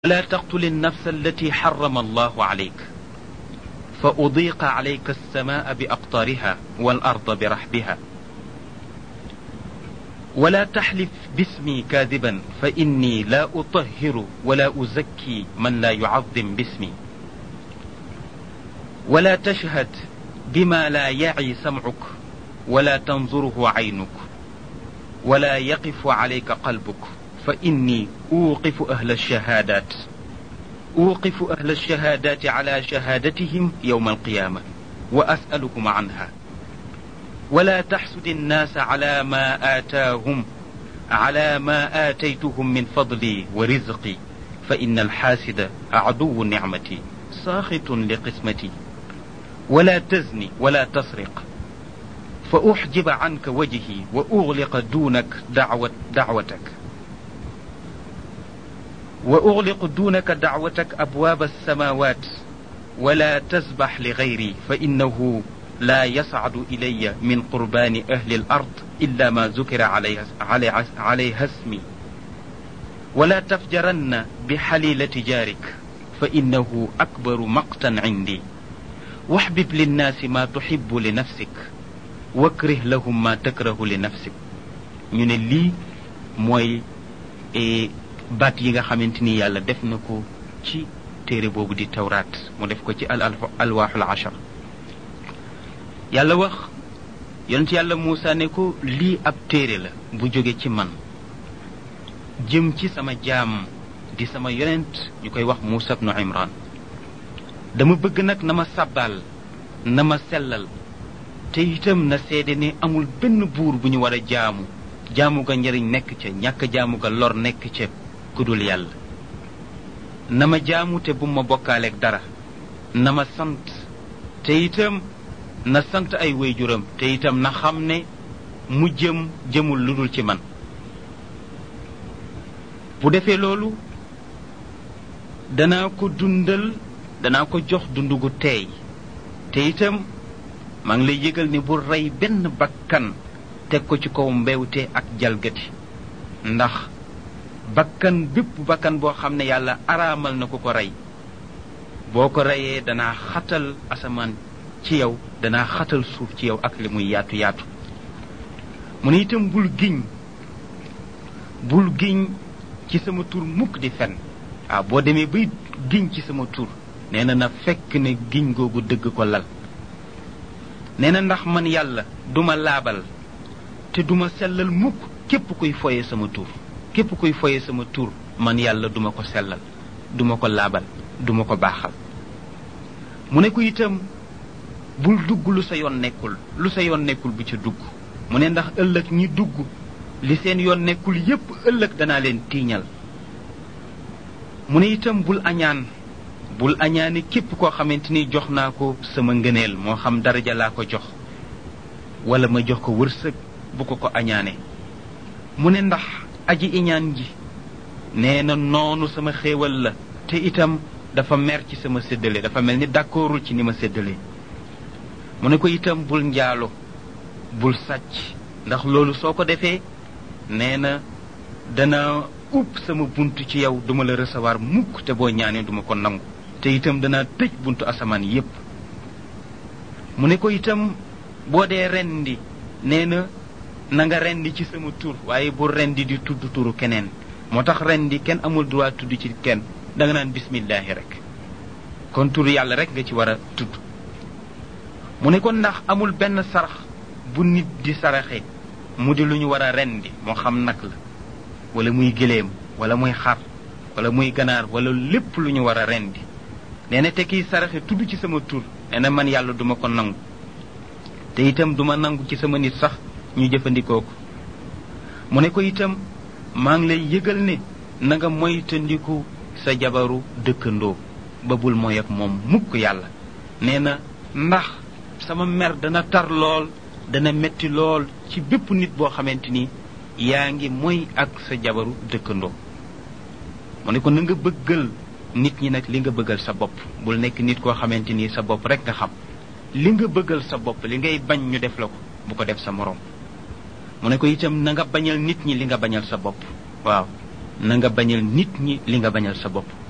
ولا تقتل النفس التي حرم الله عليك فأضيق عليك السماء بأقطارها والأرض برحبها ولا تحلف باسمي كاذبا فإني لا أطهر ولا أزكي من لا يعظم باسمي ولا تشهد بما لا يعي سمعك ولا تنظره عينك ولا يقف عليك قلبك فإني أوقف أهل الشهادات أوقف أهل الشهادات على شهادتهم يوم القيامة وأسألكم عنها ولا تحسد الناس على ما آتاهم على ما آتيتهم من فضلي ورزقي فإن الحاسد عدو نعمتي ساخط لقسمتي ولا تزني ولا تسرق فأحجب عنك وجهي وأغلق دونك دعوة دعوتك وأغلق دونك دعوتك أبواب السماوات ولا تسبح لغيري فإنه لا يصعد إلي من قربان أهل الأرض إلا ما ذكر عليها, عليها, عليها اسمي ولا تفجرن بحليلة جارك فإنه أكبر مقتا عندي واحبب للناس ما تحب لنفسك واكره لهم ما تكره لنفسك ñu ne lii mooy baat yi nga xamante ni yàlla def na ko ci téere boobu di tawraat mu def ko ci al alwaaxul ashar yàlla wax yonent yàlla Muusa ne ko lii ab téere la bu jóge ci man jëm ci sama jaam di sama yonent ñu koy wax Muusa ibnu Imran dama bëgg nag na ma sàbbaal na ma sellal te itam na seede ne amul benn buur bu ñu war a jaamu jaamu ga njëriñ nekk ca ñàkk jaamu ga lor nekk ca ku dul yàlla na ma jaamu te bu ma bokkaaleeg dara na ma sant te itam na sant ay waajuram te itam na xam ne mu jëm jëmul lu dul ci man bu defee loolu danaa ko dundal danaa ko jox dund gu teey te itam maa ngi lay yëgal ne bu rey benn bakkan teg ko ci kaw mbewte ak jalgati ndax bakkan bépp bakkan boo xam ne yàlla araamal na ko ko rey boo ko reyee danaa xatal asamaan ci yow danaa xatal suuf ci yow ak li muy yaatu yaatu mu ne itam bul giñ bul giñ ci sama tur mukk di fen waaw boo demee bay giñ ci sama tur nee na na fekk ne giñ googu dëgg ko lal nee na ndax man yàlla duma laabal te duma sellal mukk képp kuy foye sama tur képp kuy foye sama tur man yàlla duma ko sellal duma ko laabal duma ko baaxal mu ne ko itam bul dugg lu sa yoon nekkul lu sa yoon nekkul bu ca dugg mu ne ndax ëllëg ñi dugg li seen yoon nekkul yépp ëllëg danaa leen tiiñal mu ne itam bul añaan bul añaane képp koo xamante ni jox naa ko sama ngëneel moo xam daraja laa ko jox wala ma jox ko wërsëg bu ko ko añaane mu ne ndax aji iñaan ji nee na noonu sama xéewal la te itam dafa mer ci sama séddale dafa mel ni d'accordul ci ni ma séddale mu ne ko itam bul njaalo bul sàcc ndax loolu soo ko defee nee na dana ub sama bunt ci yow duma la recevoir mukk te boo ñaanee duma ko nangu te itam dana tëj buntu asamaan yépp mu ne ko itam boo dee rendi nee na na nga rendi ci sama tur waaye bu rendi di tudd turu keneen moo tax rendi kenn amul droit tudd ci kenn da nga naan bismillahi rek kon tur yàlla rek nga ci war a tudd mu ne ko ndax amul benn sarax bu nit di saraxe mu di lu ñu war a rendi moo xam nag la wala muy gëléem wala muy xar wala muy ganaar wala lépp lu ñu war a rendi nee na te kiy saraxe tudd ci sama tur nee na man yàlla duma ko nangu te itam duma nangu ci sama nit sax ñu jëfandikoo ko mu ne ko itam maa ngi lay yëgal ne na nga moytandiku sa jabaru dëkkandoo ba bul mooy ak moom mukk yàlla nee na ndax sama mer dana tar lool dana metti lool ci bépp nit boo xamante ni yaa ngi moy ak sa jabaru dëkkandoo mu ne ko na nga bëggal nit ñi nag li nga bëggal sa bopp bul nekk nit koo xamante ni sa bopp rek nga xam li nga bëggal sa bopp li ngay bañ ñu def la ko bu ko def sa moroom mu ne ko itam na nga bañal nit ñi li nga bañal sa bopp waaw na nga bañal nit ñi li nga bañal sa bopp